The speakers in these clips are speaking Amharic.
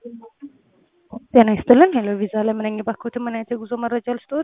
ጤና ይስጥልን። ሄሎ ቪዛ ለምን ነኝ ባክዎት፣ ምን አይነት የጉዞ መረጃ ልስጥዎት?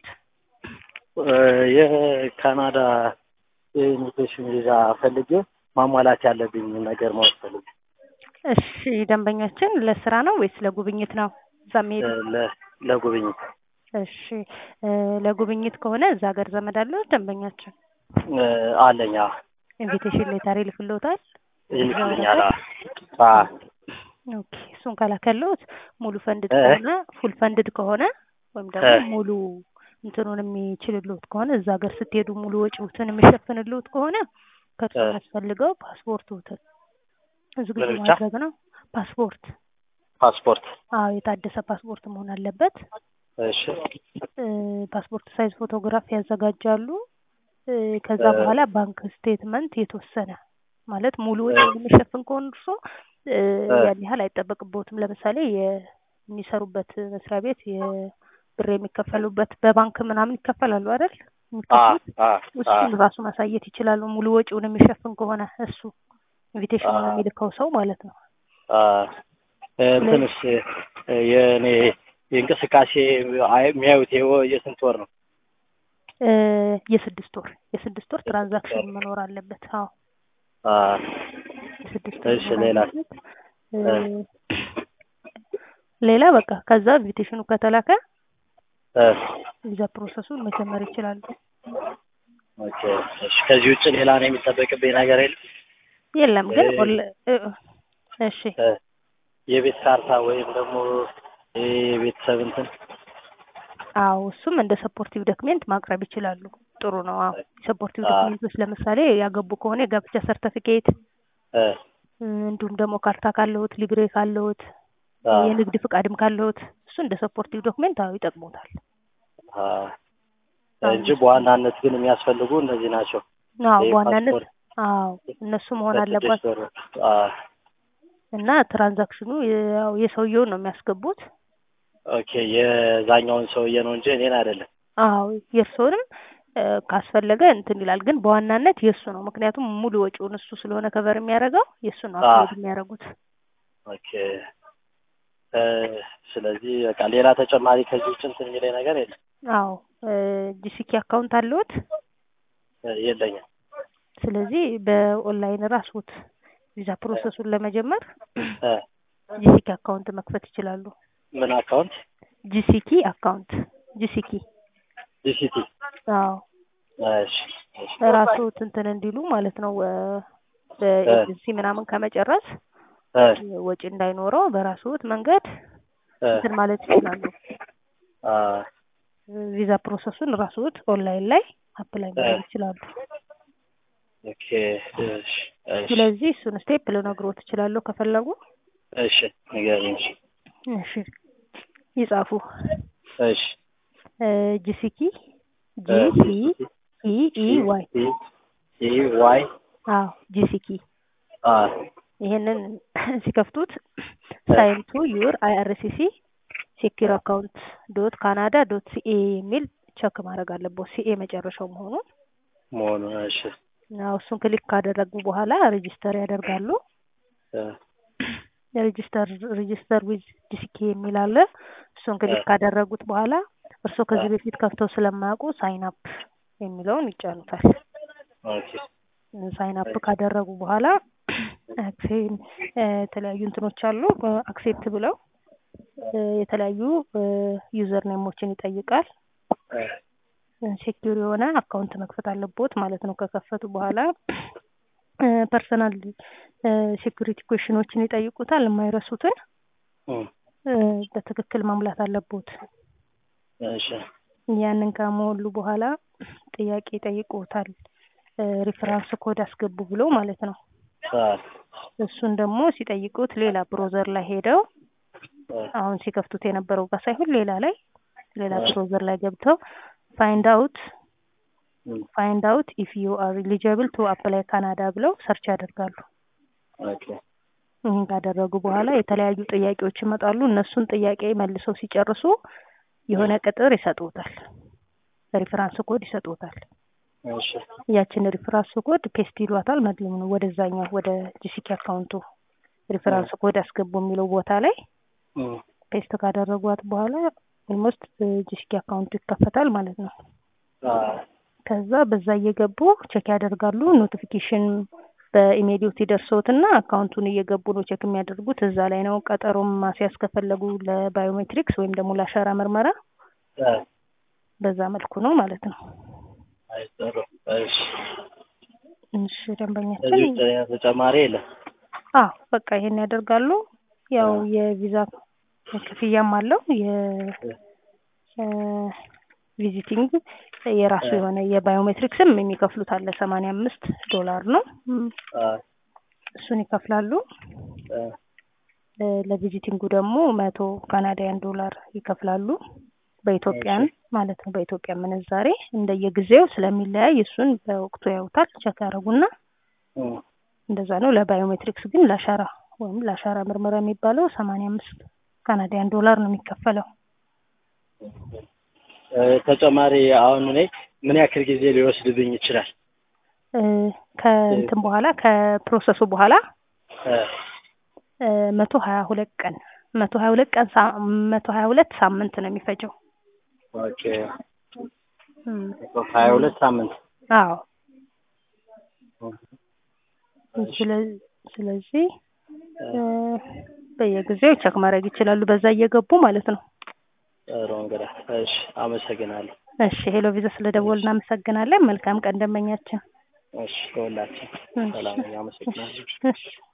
የካናዳ የኢሚግሬሽን ቪዛ ፈልጌ ማሟላት ያለብኝ ነገር ማወቅ ፈልጌ። እሺ ደንበኛችን ለስራ ነው ወይስ ለጉብኝት ነው እዛ የሚሄዱ? ለ- ለጉብኝት እሺ እ ለጉብኝት ከሆነ እዛ ሀገር ዘመድ አለው ደንበኛችን? እ አለኝ። አዎ። ኢንቪቴሽን ሌተር ይልክልዎታል? ይልክልኛል። አዎ። አዎ። ኦኬ እሱን ከላከልዎት ሙሉ ፈንድድ እ? ከሆነ ፉል ፈንድድ ከሆነ ወይም ደግሞ እ። ሙሉ እንትኑን የሚችልልዎት ከሆነ እዛ ሀገር ስትሄዱ ሙሉ ወጪዎትን የሚሸፍንልዎት ከሆነ ከእርሱ እ። የሚያስፈልገው ፓስፖርትዎትን ዝግጁ ምን ብቻ? ማድረግ ነው። ፓስፖርት ፓስፖርት። አዎ የታደሰ ፓስፖርት መሆን አለበት። እሺ። እ ፓስፖርት ሳይዝ ፎቶግራፍ ያዘጋጃሉ። እ ከዛ እ። በኋላ ባንክ ስቴትመንት የተወሰነ ማለት ሙሉ ወጪውን የሚሸፍን ከሆነ እርሶ እ እ። ያን ያህል አይጠበቅብዎትም። ለምሳሌ የሚሰሩበት መስሪያ ቤት የብር የሚከፈሉበት በባንክ ምናምን ይከፈላሉ አይደል? አዎ። የሚከፍሉት አዎ። እሱን አዎ። ራሱ ማሳየት ይችላሉ። ሙሉ ወጪውን የሚሸፍን ከሆነ እሱ ኢንቪቴሽኑን አዎ። የሚልከው ሰው ማለት ነው። አዎ። እንትንስ እ የእኔ የእንቅስቃሴ አይ- የሚያዩት የወ- የስንት ወር ነው? እ የስድስት ወር የስድስት ወር ትራንዛክሽን መኖር አለበት። አዎ አዎ። የስድስት ወር እሺ መኖር ሌላ አለበት። እ ሌላ በቃ ከዛ ኢንቪቴሽኑ ከተላከ እ ቪዛ ፕሮሰሱን መጀመር ይችላሉ። ኦኬ። እሺ ከዚህ ውጭ ሌላ ነው የሚጠበቅብኝ ነገር የለም? የለም ግን እ- ኦል- እ- እሺ እ የቤት ካርታ ወይም ደግሞ የቤተሰብ እንትን አዎ እሱም እንደ ሰፖርቲቭ ዶክሜንት ማቅረብ ይችላሉ። ጥሩ ነው። አዎ ሰፖርቲቭ አዎ። ዶክሜንቶች ለምሳሌ ያገቡ ከሆነ የጋብቻ ሰርተፊኬት እ እንዲሁም ደግሞ ካርታ ካለዎት፣ ሊብሬ ካለዎት፣ አዎ። የንግድ ፍቃድም ካለዎት እሱ እንደ ሰፖርቲቭ ዶክሜንት አዎ ይጠቅሙታል። አዎ። እንጂ በዋናነት ግን የሚያስፈልጉ እነዚህ ናቸው። አዎ ይሄ በዋናነት ፓስፖርት አዎ እነሱ መሆን ለስድስት አለባቸው ወር። አዎ። እና ትራንዛክሽኑ ያው የሰውየውን ነው የሚያስገቡት። ኦኬ የዛኛውን ሰውዬ ነው እንጂ እኔን አይደለም። አዎ የእርስዎንም እ ካስፈለገ እንትን ይላል፣ ግን በዋናነት የእሱ ነው። ምክንያቱም ሙሉ ወጪውን እሱ ስለሆነ ከቨር የሚያደርገው የእሱ ነው አዎ። አፕሎድ የሚያደርጉት። ኦኬ እ ስለዚህ በቃ ሌላ ተጨማሪ ከዚህ ውጭ እንትን የሚለኝ ነገር የለም። አዎ ጂሲኪ አካውንት አለዎት? እ የለኝም። ስለዚህ በኦንላይን ራስዎት ቪዛ ፕሮሰሱን ለመጀመር እ ጂሲኪ አካውንት መክፈት ይችላሉ። ምን አካውንት? ጂሲኪ አካውንት ጂሲኪ ዲሲቲ። አዎ እሺ እሺ። ራስዎት እንትን እንዲሉ ማለት ነው እ በኤጀንሲ ምናምን ከመጨረስ እ ወጪ እንዳይኖረው በራስዎት መንገድ እ እንትን ማለት ይችላሉ። አ ቪዛ ፕሮሰሱን ራስዎት ኦንላይን ላይ አፕላይ ማድረግ ይችላሉ። ኦኬ እሺ እሺ ስለዚህ እሱን ስቴፕ ልነግሮት እችላለሁ ከፈለጉ። እሺ ንገሪኝ። እሺ ይጻፉ። እሺ ጂሲኪ እ ጂ ሲ ኢ ኢ ዋይ ኢ ዋይ አዎ ጂሲኪ አ ይሄንን ሲከፍቱት ሳይን ቱ ዩር አይአርሲሲ ሴኪር አካውንት ዶት ካናዳ ዶት ሲኤ የሚል ቸክ ማድረግ አለበት። ሲኤ መጨረሻው መሆኑን መሆኑ እሺ ያው እሱን ክሊክ ካደረጉ በኋላ ሬጂስተር ያደርጋሉ። እ ሬጂስተር ሬጂስተር ዊዝ ጂሲኬ የሚል አለ። እሱን ክሊክ ካደረጉት በኋላ እርስዎ ከዚህ በፊት ከፍተው ስለማያውቁ ሳይን አፕ የሚለውን ይጫኑታል። ኦኬ ሳይን አፕ ካደረጉ በኋላ አክሴን የተለያዩ እንትኖች አሉ። አክሴፕት ብለው እ የተለያዩ ዩዘር ኔሞችን ይጠይቃል። እ ሴኪዩር የሆነ አካውንት መክፈት አለቦት ማለት ነው። ከከፈቱ በኋላ ፐርሰናል ሴኩሪቲ ኩዌሽኖችን ይጠይቁታል። የማይረሱትን እ እ በትክክል መሙላት አለቦት። እሺ ያንን ከሞሉ በኋላ ጥያቄ ይጠይቁታል። ሪፈራንስ ኮድ አስገቡ ብሎ ማለት ነው። አ እሱን ደግሞ ሲጠይቁት ሌላ ብሮዘር ላይ ሄደው እ አሁን ሲከፍቱት የነበረው ጋር ሳይሆን ሌላ ላይ ሌላ እ ብሮዘር ላይ ገብተው ፋይንድ አውት እ ፋይንድ አውት ኢፍ ዩ አር ኤሊጂብል ቱ አፕላይ ካናዳ ብለው ሰርች ያደርጋሉ። ኦኬ ይህን ካደረጉ በኋላ የተለያዩ ጥያቄዎች ይመጣሉ። እነሱን ጥያቄ መልሰው ሲጨርሱ የሆነ ቅጥር ይሰጡታል። ሪፈራንስ ኮድ ይሰጡታል። እሺ ያችን ሪፈራንስ ኮድ ፔስት ይሏታል። መድም ነው ወደዛኛው ወደ ጂሲኪ አካውንቱ ሪፈራንስ ኮድ አስገቡ የሚለው ቦታ ላይ እም፣ ፔስት ካደረጓት በኋላ ኦልሞስት ጂሲኪ አካውንቱ ይከፈታል ማለት ነው። አዎ፣ ከዛ በዛ እየገቡ ቼክ ያደርጋሉ። ኖቲፊኬሽን በኢሜይሎት ይደርሰውትና አካውንቱን እየገቡ ነው ቼክ የሚያደርጉት። እዛ ላይ ነው ቀጠሮም ማስያዝ ከፈለጉ ለባዮሜትሪክስ ወይም ደግሞ ለአሻራ ምርመራ አ፣ በዛ መልኩ ነው ማለት ነው። አይ ጥሩ። እሺ፣ እሺ ደንበኛችን ከዚህ ውጭ ተጨማሪ የለም። አዎ በቃ ይሄን ያደርጋሉ። ያው የቪዛ ክፍያም አለው የቪዚቲንግ የራሱ የሆነ የባዮሜትሪክስም የሚከፍሉት አለ ሰማንያ አምስት ዶላር ነው እም፣ አ፣ እሱን ይከፍላሉ። አ፣ እ፣ ለቪዚቲንጉ ደግሞ መቶ ካናዳያን ዶላር ይከፍላሉ በኢትዮጵያን ማለት ነው። በኢትዮጵያ ምንዛሬ እንደየጊዜው ስለሚለያይ እሱን በወቅቱ ያዩታል ቸክ ያደረጉና እም፣ እንደዛ ነው። ለባዮሜትሪክስ ግን ለአሻራ ወይም ለአሻራ ምርመራ የሚባለው ሰማንያ አምስት ካናዳያን ዶላር ነው የሚከፈለው። እ፣ ተጨማሪ አሁን እኔ ምን ያክል ጊዜ ሊወስድብኝ ይችላል? እ፣ ከእንትን በኋላ ከፕሮሰሱ በኋላ እ፣ መቶ ሀያ ሁለት ቀን መቶ ሀያ ሁለት ቀን ሳ- መቶ ሀያ ሁለት ሳምንት ነው የሚፈጀው። ኦኬ፣ እም፣ ሀያ ሁለት ሳምንት አዎ ስለ- ስለዚህ እ፣ በየጊዜው ቸክ ማድረግ ይችላሉ በዛ እየገቡ ማለት ነው። ጥሩ እንግዳ። እሺ፣ አመሰግናለሁ። እሺ ሄሎ ቪዛ ስለደወል እናመሰግናለን። መልካም ቀን ደንበኛችን። እሺ፣ ከሁላችን እሺ፣ ሰላም፣ አመሰግናለሁ። እሺ።